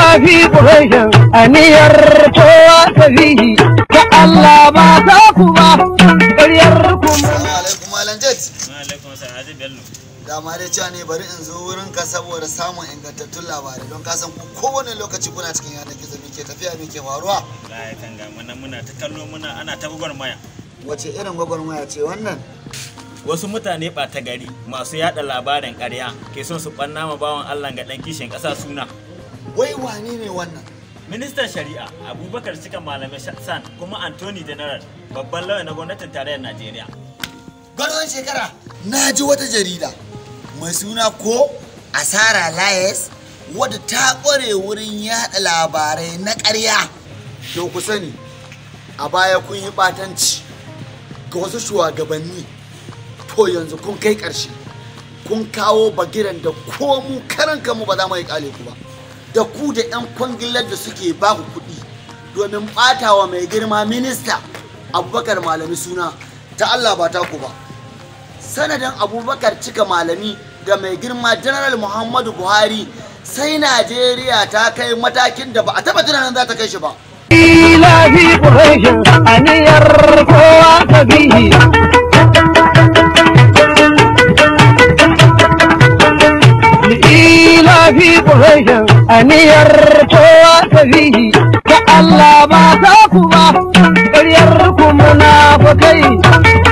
fi ƙurashin aniyar kowa ta fihi ta Allah ba ta ku ba ƙaryar ku Assalamu alaikum Malam Jet. alaikum salam Haji Bello Dama dai cewa ne bari in zo wurin ka saboda samun ingantattun labarai don ka san ku kowane lokaci kuna cikin yanar gizo me ke tafiya me ke faruwa. Allah ya kanga muna muna ta kallo muna ana ta gwagwarmaya Wace irin gwagwarmaya ce wannan? wasu mutane ɓata gari masu yada labarin ƙarya ke son su ɓanna ma bawan Allah ga ɗan kishin ƙasa suna Wai wane ne wannan? ministan shari'a abubakar cika malamai san kuma anthony general babban lauya na gwamnatin tarayyar najeriya Gwarzon shekara na ji wata jarida mai suna ko Asara Layes wadda ta ƙware wurin yaɗa labarai na ƙarya. To ku sani a baya kun yi ɓatanci ga wasu shugabanni to yanzu kun kai ƙarshe kun kawo bagiran da ko mu karan kanmu ba za mu yi ƙale ku ba da ku da 'yan kwangilar da suke ba ku kuɗi domin ɓatawa mai girma minista abubakar malami suna ta Allah ba ta ku ba sanadin abubakar cika malami da mai girma general muhammadu buhari sai najeriya ta kai matakin da ba a taɓa tunanin za ta kai shi ba ila fi ƙurashin aniyar kowa ta fihi ila fi ƙurashin aniyar kowa ta fihi ta Allah ba ta ku ba ƙaryar ku munafukai